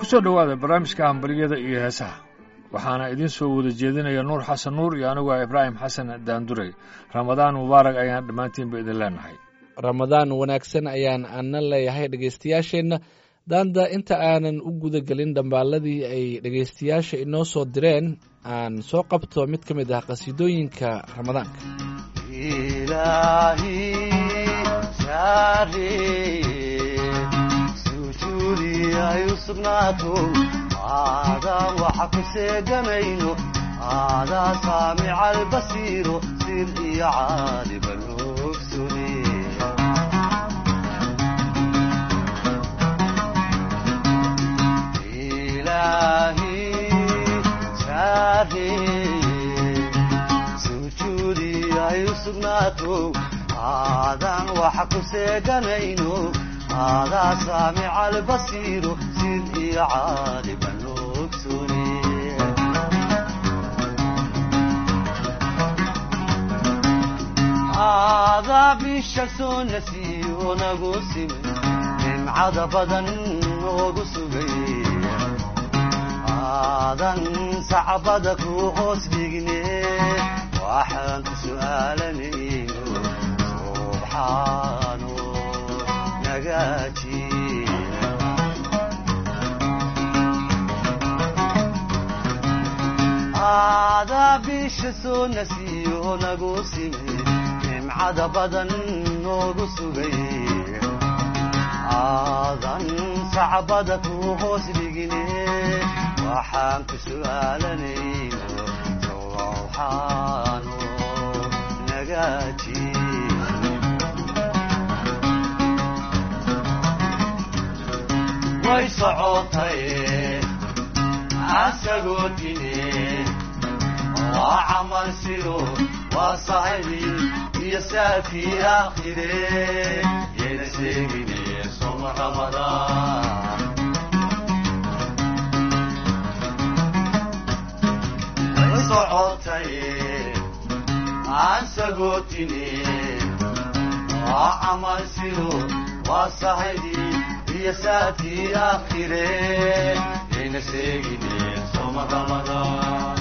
ku soo dhowaada barnaamijka hambalyada iyo heesaha waxaana idiin soo wada jeedinaya nuur xasan nuur iyo anigu ah ibraahim xasan daandurey ramadaan mubaarak ayaan dhammaantiinba idin leenahay ramadaan wanaagsan ayaan ana leeyahay dhegaystayaasheenna daanda inta aanan u guda gelin dhambaaladii ay dhegaystayaasha inoo soo direen aan soo qabto mid ka mid ah qhasiidooyinka ramadaanka aadaan waxa ku seeganayno aadaa saamica albasiiro sir iyo caaliban ogsune ilaahi saareye sujuudi ay u sugnaato aadaan waxa ku seeganayno aadaa saamica albasiiro sir iyo caaliban ogsune aadaa bisha soo nasiiyo nagu simay nimcada badan noogu sugay aadan sacbada ku hoos dhigne waxaan ku su'aalanayno subxaano nagaaji aadaa bisha soo nasiiyo nagu simay nimcada badan noogu sugay aadan sacbada ku hoos dhigine waxaan ku su'aalanayno sowxaano nagaaji way socotay asagoo dine waa camal sido waa sahibi iyo saafii aakhire yayna sheegine soma ramadaan way socotay asagoo dine waa camal sido waa sahibi iyo saafii aakhire yayna sheegine soma ramadaan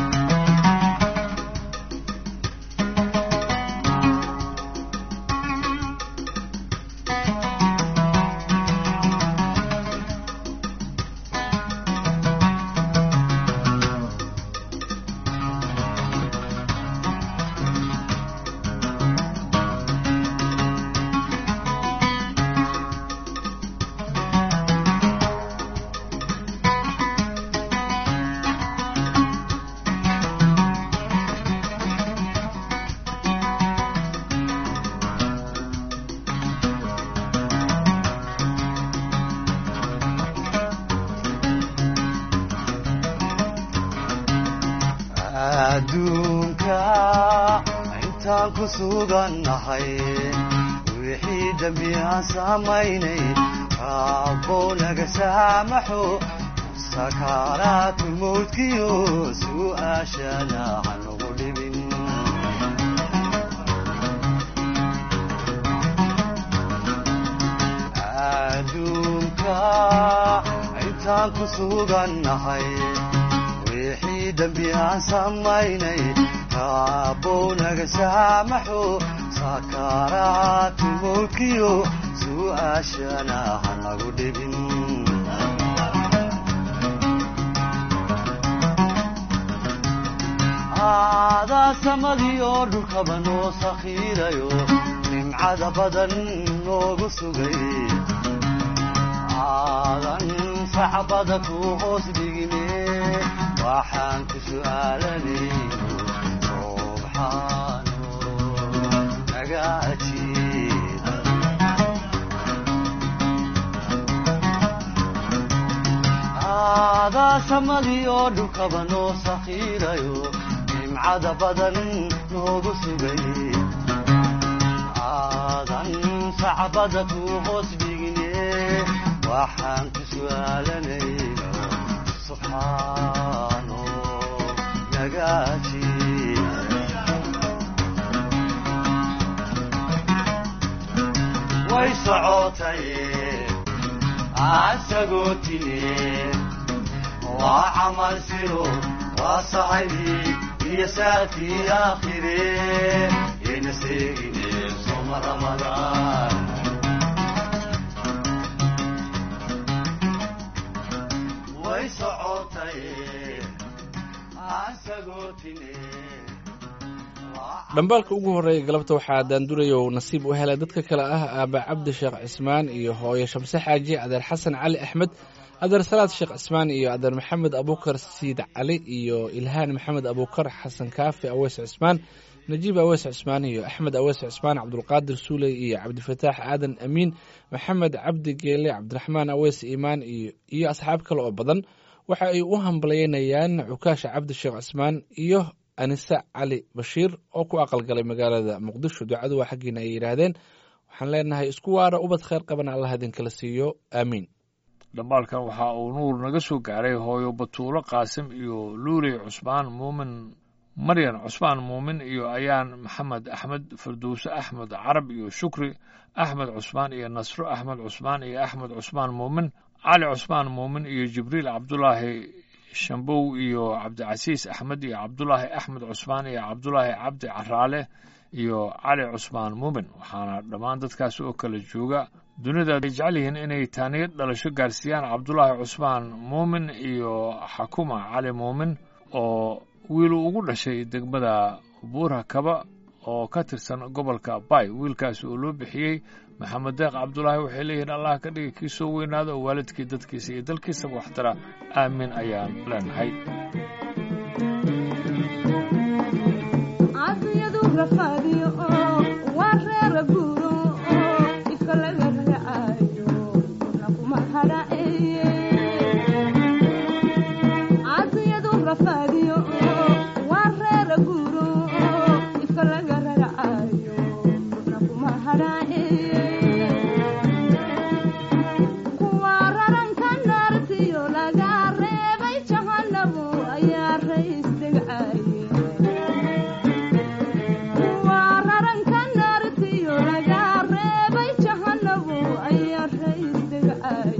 adduunka intaan ku sugannahay wixii dembi aan samaynay raabbow naga saamaxo sakaaraatu mawdkiyo su'aashana hanugu dhibin adduunka intaan ku sugannahay wixii dembi aan samaynay raabbow naga saamaxo sakaaraatu mawlkiyo su'aashana hanagu dhibin aadaa samadii oo dhulkaba noo sakhiirayo nimcada badan noogu sugay aadan sacbada ku hoos dhigine waxaan ku su'aalanayno subxaano nagaajiida aadaa samadii oo dhulkaba noo sakhiirayo nimcada badan noogu sugay aadan sacbada ku hoos dhigine waxaan ku su'aalanayno subxaano way socotay asagotine waa camal siro waa saxibi iyo saakii aakhire yayna seegine soma ramadaan way socotay asagotine dhambaalka ugu horreeya galabta waxaa daanduraya uu nasiib u helay dadka kale ah aaba cabdi sheekh cismaan iyo hooyo shamse xaaji adeer xasan cali axmed adeer salaad sheekh cismaan iyo adeer maxamed abuukar siid cali iyo ilhaan maxamed abuukar xasan kaafi aweys cismaan najiib aweys cismaan iyo axmed aweys cismaan cabdulqaadir suuley iyo cabdifataax aadan amiin maxamed cabdi geele cabdiraxmaan aweys iimaan iyo asxaab kale oo badan waxa ay u hambalyeynayaan cukaasha cabdi sheekh cismaan iyo anise cali bashiir oo ku aqalgalay magaalada muqdisho ducadu waa xaggiina ay yidhaahdeen waxaan leenahay isku waara ubad kheyr qabana allah idinkala siiyo aamiin dhambaalkan waxa uu nuur naga soo gaaray hooyo batuulo qaasim iyo luuley cusmaan muumin maryan cusmaan muumin iyo ayaan maxamed axmed farduuse axmed carab iyo shukri axmed cusmaan iyo nasro axmed cusmaan iyo axmed cusmaan muumin cali cusmaan muumin iyo jibriil cabdulaahi shambow iyo cabdicasiis axmed iyo cabdulaahi axmed cusmaan iyo cabdulaahi cabdi caraale iyo cali cusmaan muumin waxaana dhammaan dadkaas oo kala jooga dunida ay jecel yihiin inay taaniyo dhalasho gaarsiiyaan cabdulaahi cusmaan muumin iyo xakuma cali muumin oo wiilu ugu dhashay degmada buura kaba oo ka tirsan gobolka bay wiilkaas oo loo bixiyey maxamed deeq cabdulaahi waxay leeyihiin allah ka dhiga kii soo weynaada oo waalidkii dadkiisa iyo dalkiisaba waxtara aamin ayaan leenahay caafiyadu rafaadiyo oo waa reera guuro oo ifka laga raacayo kuna kuma hadhaceeye caafiyadu rafaadiyo oo waa reera guuro oo ifka laga raacayo kuna kuma hadhaceeye kuwa raranka naartiyo laga reebay jahanabu ayaa rays degcaye waa raranka naartiyo laga reebay jahanabu ayaa rays degcaye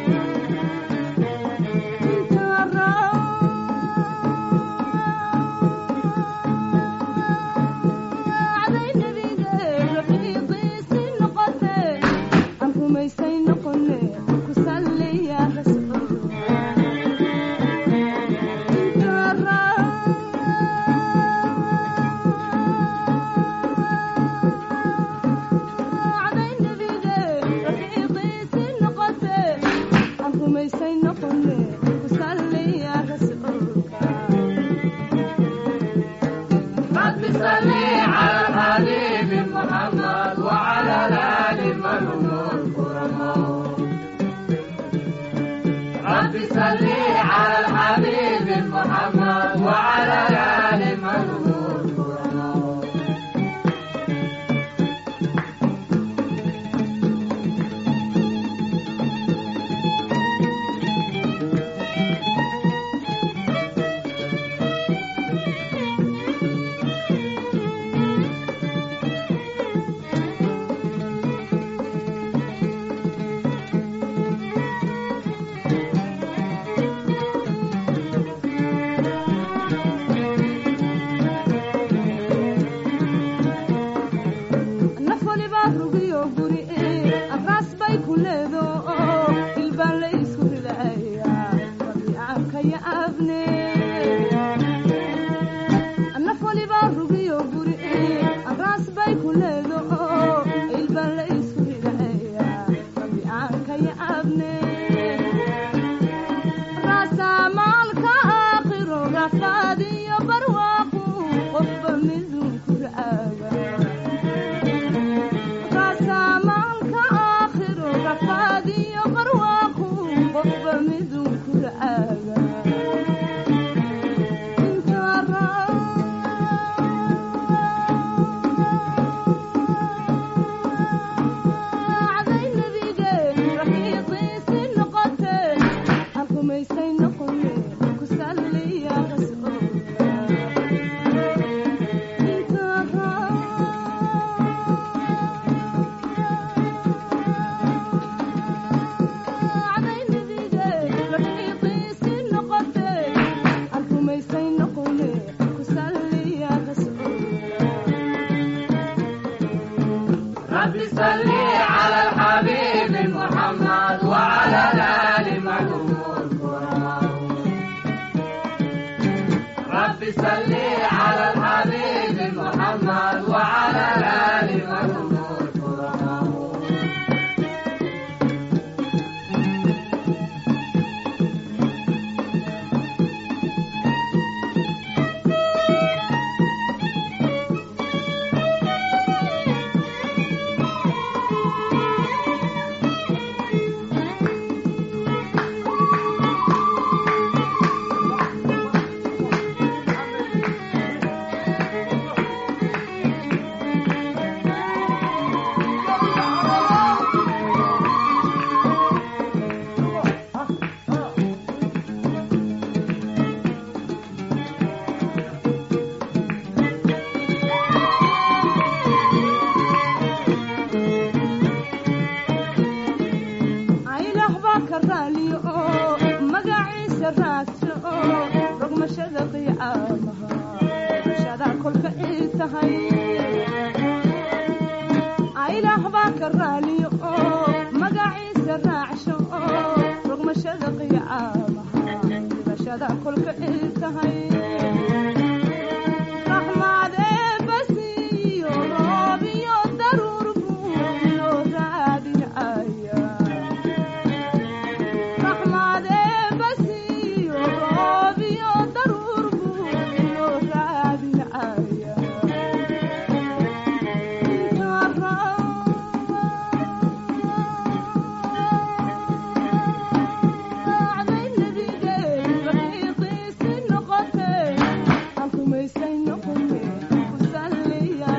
raacday nebiga rafiiqiisi noqote aan rumaysay noqone ku salliya rasuul raacday nebiga rafiiqiisi noqote aan rumaysay noqone ku salliya rasuulka رب صل على الحبيب محمد وعلى الآل من هم الكرماء رب صل على الحبيب محمد وعلى الآل من هم الكرماء naf walibaa rugiyo guri abraas bay ku leedo oo ilbaan la isku ridaya rabiicaanka ya abne naf walibaa rugiyo guri abraas bay ku leedo oo ilbaan la isku ridaya rabiicaanka ya abne raasamaalka aakhiro rafaadiyo barwaaqu qofba midun ku ra'aaga raasamaalka aakhiro rafaadiyo barwaaqu qofba midun ku ra'aaga raacday nebige rafiiqiisi noqote aan rumaysay noqone ku salliya rasuulka aylah baa ka raaliyo oo magaciisa raagto oo rogmashada qiyaamaha rogmashada kolka ii tahay aylah baa ka raaliyo oo magaciisa raacsho oo rogmashada qiyaamaha rogmashada kolka ii tahay raxmaadee basiyo roob iyo daruur buu inoo raadinaya raxmaadee basiyo roob iyo daruur buu inoo raadinaya raacday nabigeen rafiiqiisi noqotee halkumaysay noqone ku salliya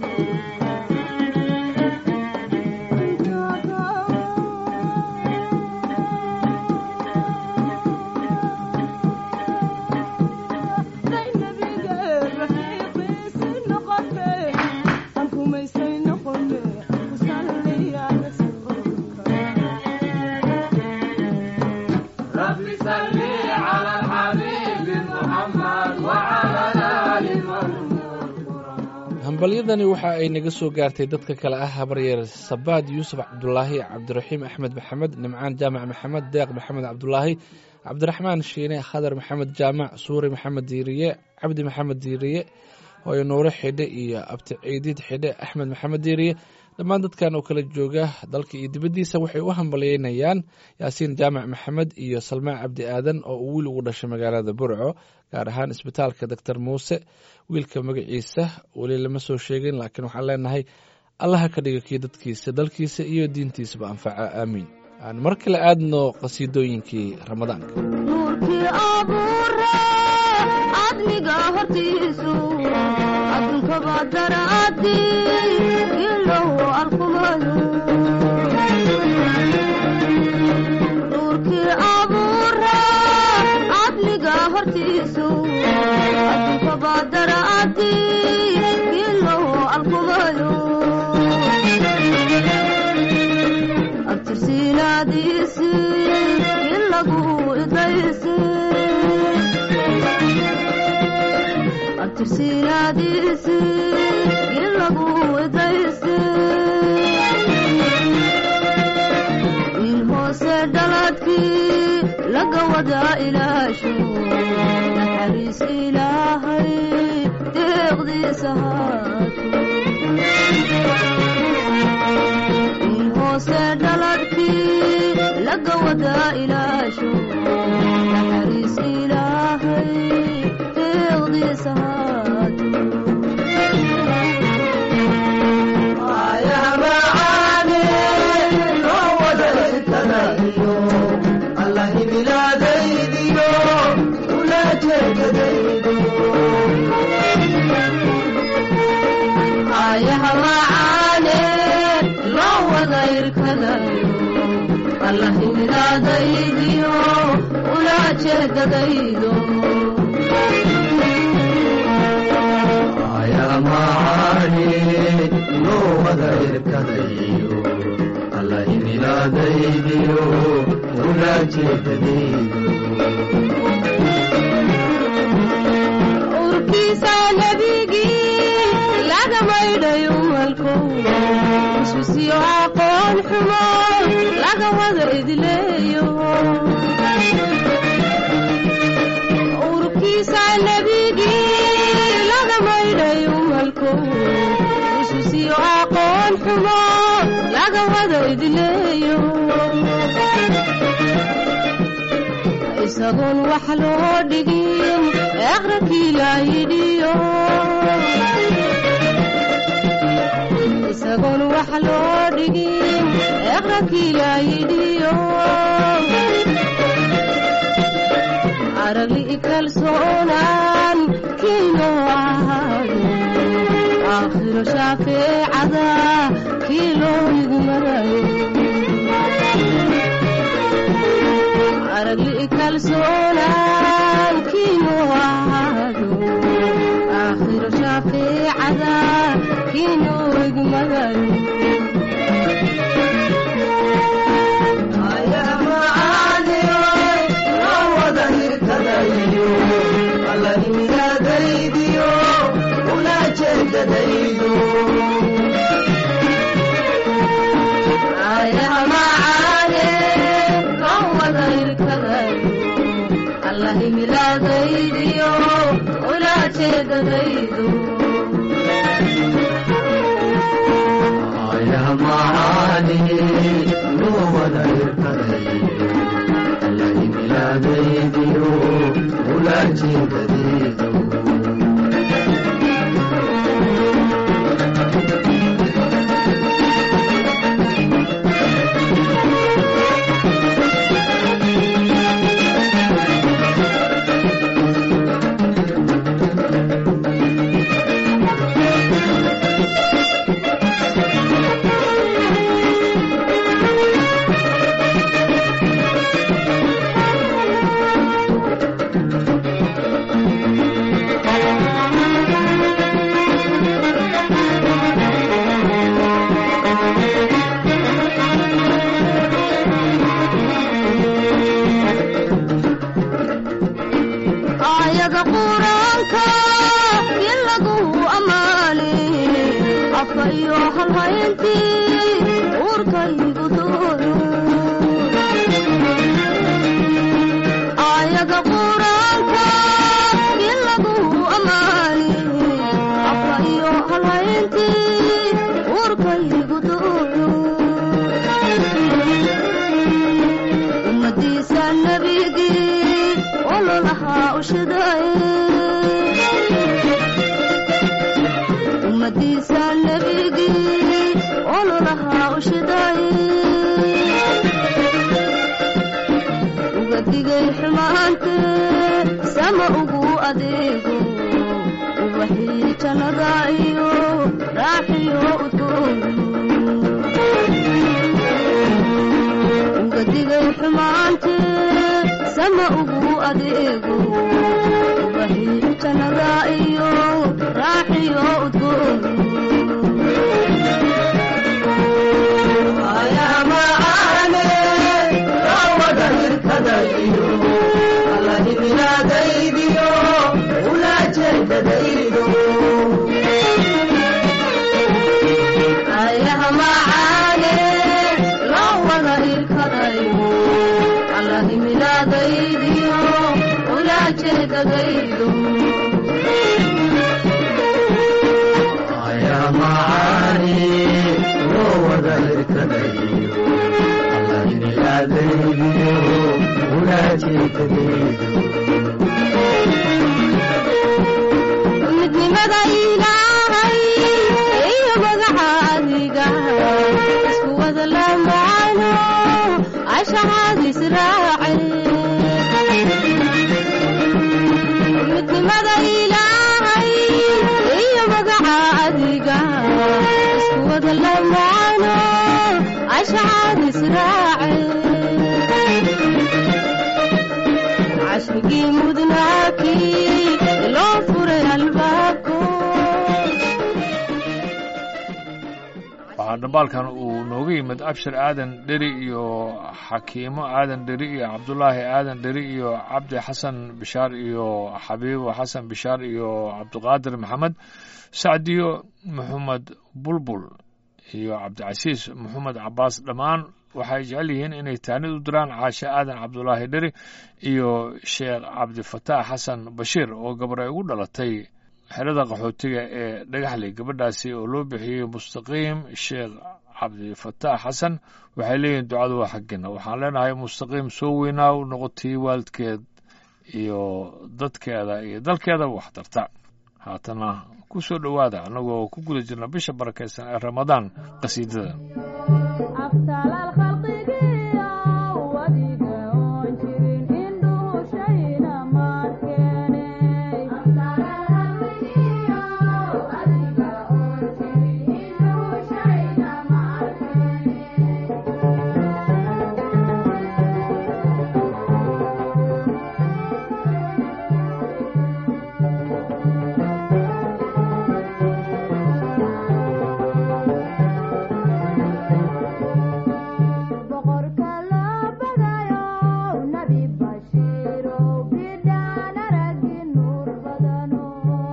raacday nabigeen rafiiqiisi noqotee halkumaysay noqone ku salliya rasuulka hambalyadani waxa ay naga soo gaartay dadka kale ah habaryeer sabaad yuusuf cabdulaahi cabdiraxiim axmed maxamed nimcaan jaamac maxamed deeq maxamed cabdulaahi cabdiraxmaan shiine khadar maxamed jaamac suuri maxamed diiriye cabdi maxamed diiriye hooyo nuure xidhe iyo abti ciidiid xidhe axmed maxamed diiriye dhammaan dadkan oo kala jooga dalka iyo dibaddiisa waxay u hambalyeynayaan yaasiin jaamac maxamed iyo salmaan cabdi aadan oo uu wiil ugu dhashay magaalada burco gaar ahaan isbitaalka doctor muuse wiilka magaciisa weli lama soo sheegin laakiin waxaan leenahay allaha ka dhiga kii dadkiisa dalkiisa iyo diintiisaba anfaca aamiin aan mar kale aadno qasiidooyinkii ramadaanka nuurkii abuure cadliga hortiisu adduunkaba daraadi ilow arkumayo nuurkii abuure cadliga hortiisu adduunkaba daraadi ilow arkumayo abtirsiinaadiisi in lagu idaysi abtirsiinaadiisi in lagu idaysi in hoose dhaladkii laga wada ilaasho naxariis ilaahay deeqdiisa haato in hoose dhaladkii laga wada ilaasho naxariis ilaahay deeqdiisa haato ayaha macaane loo wada irkadayo allah imilaadaydiyo ula jeedadaydo ayamaani loo wada irkadayo alla imilaadaydiyo ula jeedadaydo urkiisa nebigii laga maydhayo malkow iswisiyo aqoon xumo laga wada idleeyo urkiisa nebigii xumo laga wada idileeyo isagoon wax loo dhigin eqrankii la yidhiyo isagoon wax loo dhigin eqrankii la yidhiyo aragli kalsoonaan kiinoo ahaado aakhiro shaafeecada kii loo idmarayo aragli kalsoonaan kiinoo ahaado aakhiro shaafeecada kii loo idmarayo milaadaydiyo ulaajeedadaydu aayada quraanka in lagu ammaane afka iyo halhayntii uurkaygu doono aayada quraanka in lagu ammaane afka iyo halhayntii uurkaygu doono ummadiisa nabigii ololahaa ushiday ummadiisa nabigii ololahaa ushiday uga digay xumaante sama ugu adeego ubaxii jannada iyo raaxiyo udgoon uga digay xumaante sama ugu adeego ubaxii jannada iyo raaxiyo udgoon ayaha macaane loo wada irkadayo allahi milaadaydiyo ulaajeedadaydu midnimada ilaahay iyo magaca adiga isku wada lamaano ashacad israace midnimada ilaahay iyo magaca adiga isku wada lamaano ashacad israace cashrigii mudnaakii loo furay albaabko waxaa dhambaalkan uu nooga yimid abshir aadan dheri iyo xakiimo aadan dheri iyo cabdulaahi aadan dheri iyo cabdi xasan bishaar iyo xabiibo xasan bishaar iyo cabdiqaadir maxamed sacdiyo maxamed bulbul iyo cabdicasiis maxamed cabaas dhammaan waxay jecel yihiin inay taanid u diraan caashe aadan cabdulaahi dheri iyo sheekh cabdifataax xasan bashiir oo gabar ay ugu dhalatay xerada qaxootiga ee dhagaxley gabadhaasi oo loo bixiyey mustaqiim sheekh cabdifataax xasan waxay leeyihiin ducadu waa xaggeena waxaan leenahay mustaqiim soo weynaa u noqotii waalidkeed iyo dadkeeda iyo dalkeeda wax tarta haatana ku soo dhowaada annagoo ku guda jirna bisha barakaysan ee ramadaan qasiidada abtaalaal khalqigiiyo wadiga oon jirin indhuhu shayna maadkeenay boqorka loo badayo nabi bashiiro bidhaan aragi nuur badano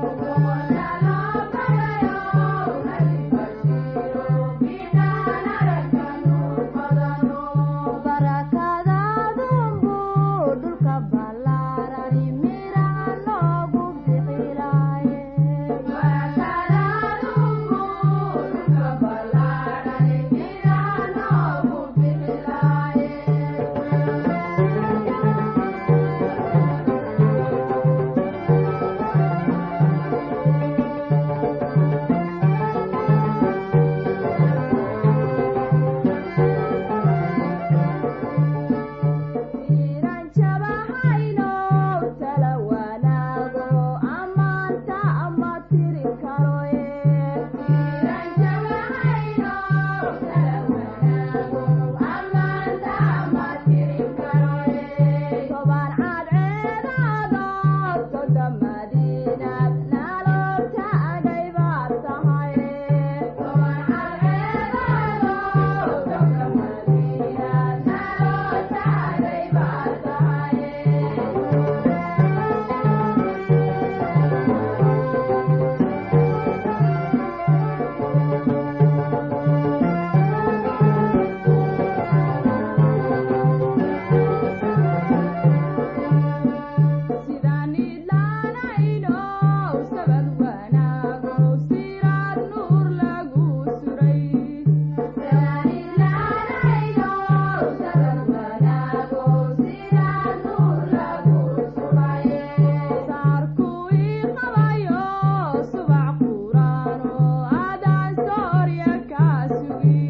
barakadaadunbu dhulka ballaarani miraha noogu bixilaaye iran jabahayno tala wanaago ammaanta ama tiri karoye toban cadceedaado soda madiinad naloo taagay baad tahay sidaan idlaanayno sabad wanaago siraad nuur lagu suray saarku ii qabayo subax quraano adaan soorya kaa sugi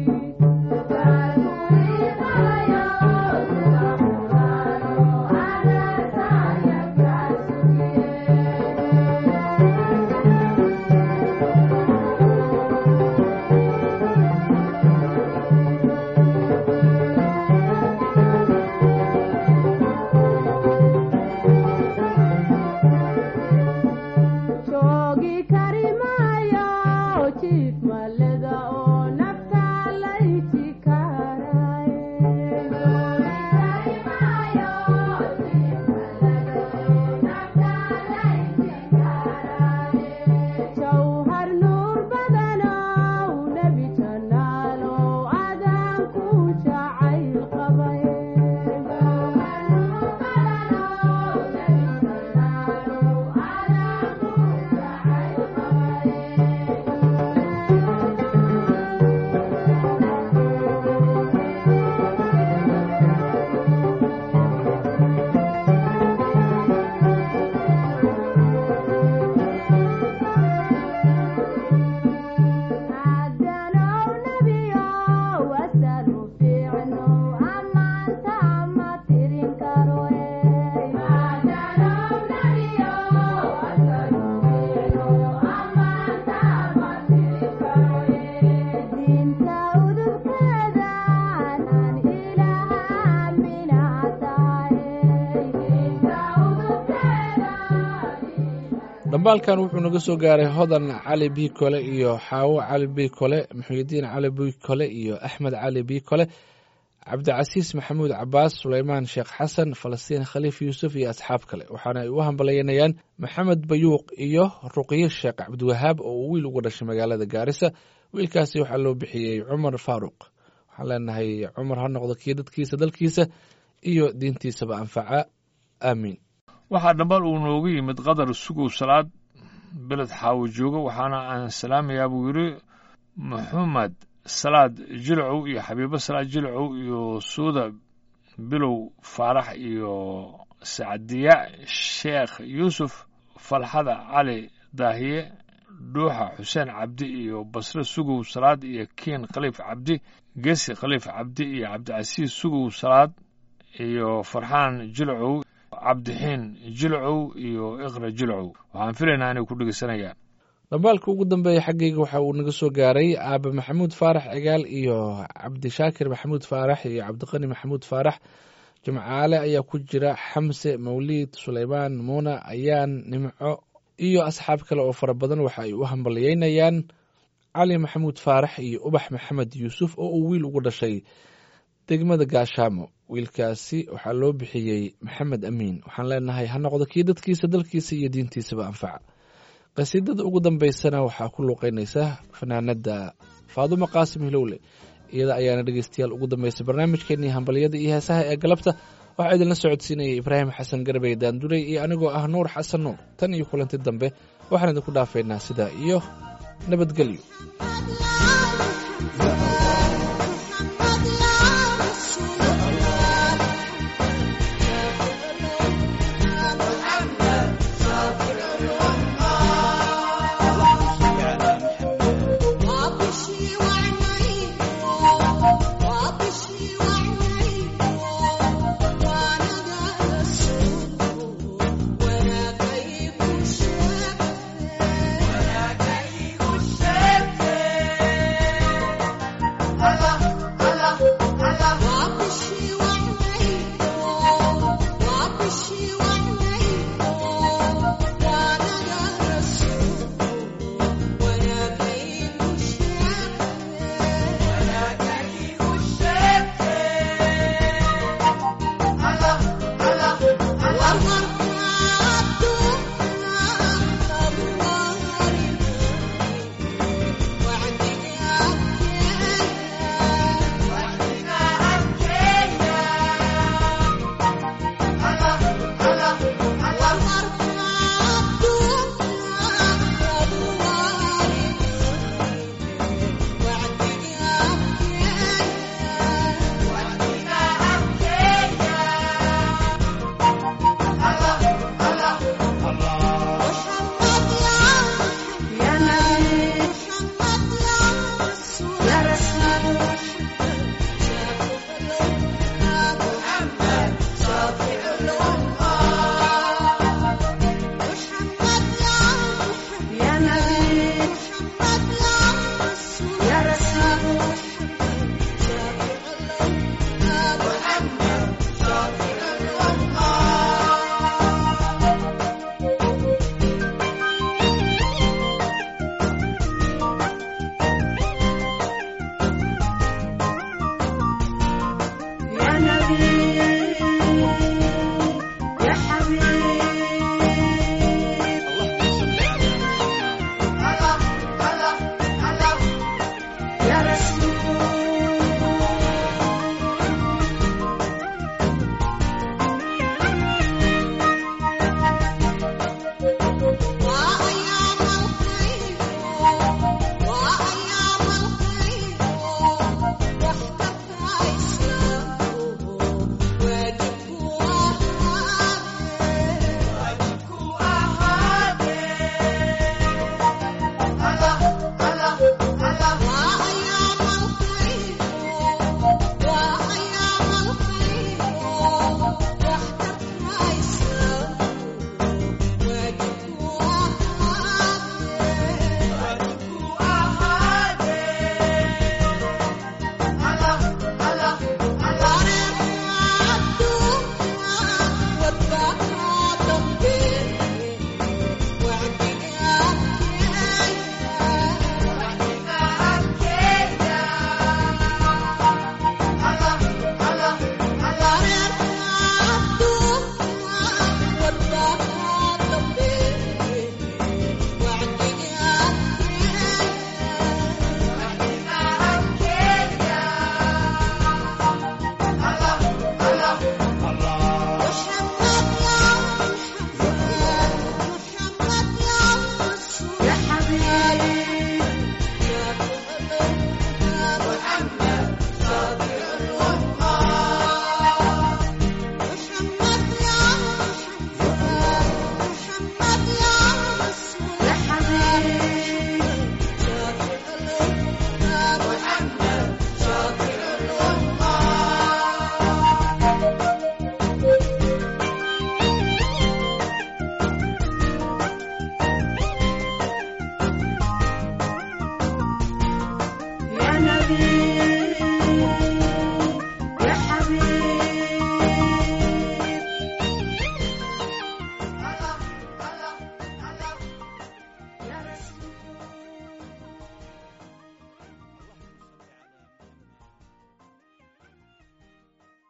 joogi kari maayo jiif maleda oo nafta layti jawhar nuur badanow nebi janaalow adaan ku jacayl qabay adanow nebiyow asalu fiicno ammaanta ma tirin karoe diinta udubkeedan aan ilaha aaminaa dhambaalkan wuxuu naga soo gaaray hodan cali bi kole iyo xaawo cali bi kole muxuudiin cali bi kole iyo axmed cali bi kole cabdicasiis maxamuud cabaas suleymaan sheekh xasan falastiin khaliif yuusuf iyo asxaab kale waxaana ay u hambalyaynayaan maxamed bayuuq iyo ruqye sheekh cabdiwahaab oo uu wiil uga dhashay magaalada gaarisa wiilkaasi waxaa loo bixiyey cumar faaruq waxaan leenahay cumar ha noqdo kii dadkiisa dalkiisa iyo diintiisaba anfaca aamiin waxaa dhambal uu noogu yimid qadar sugow salaad beled xaawo jooga waxaana aan salaamayaa buu yidhi maxamed salaad jilcow iyo xabiibo salaad jilcow iyo suuda bilow faarax iyo sacdiya sheekh yuusuf falxada cali daahiye dhuuxa xuseen cabdi iyo basre sugow salaad iyo kiin khaliif cabdi gesi khaliif cabdi iyo cabdicasiis sugow salaad iyo farxaan jilcow cabdixiin jilcow iyo iqra jilcow waxaan filaynaa inay ku dhegeysanayaan dhambaalka ugu dambeeya xaggayga waxa uu naga soo gaaray aabe maxamuud faarax cigaal iyo cabdishaakir maxamuud faarax iyo cabdiqani maxamuud faarax jimcaale ayaa ku jira xamse mawliid suleymaan muuna ayaan nimco iyo asxaab kale oo fara badan waxa ay u hambaliyeynayaan cali maxamuud faarax iyo ubax maxamed yuusuf oo uu wiil ugu dhashay degmada gaashaamo wiilkaasi waxaa loo bixiyey maxamed amiin waxaan leenahay ha noqdo kii dadkiisa dalkiisa iyo diintiisaba anfaca qasiidada ugu dambeysana waxaa ku luuqeynaysa fanaanada faadumo qaasim hilowle iyada ayaana dhegeystayaal ugu dambeysay barnaamijkeenii hambaliyada iyo heesaha ee galabta waxaa idinla socodsiinayay ibraahim xasan garbey daandurey iyo anigoo ah nuur xasan nuur tan iyo kulanti dambe waxaan idinku dhaafaynaa sidaa iyo nabadgelyo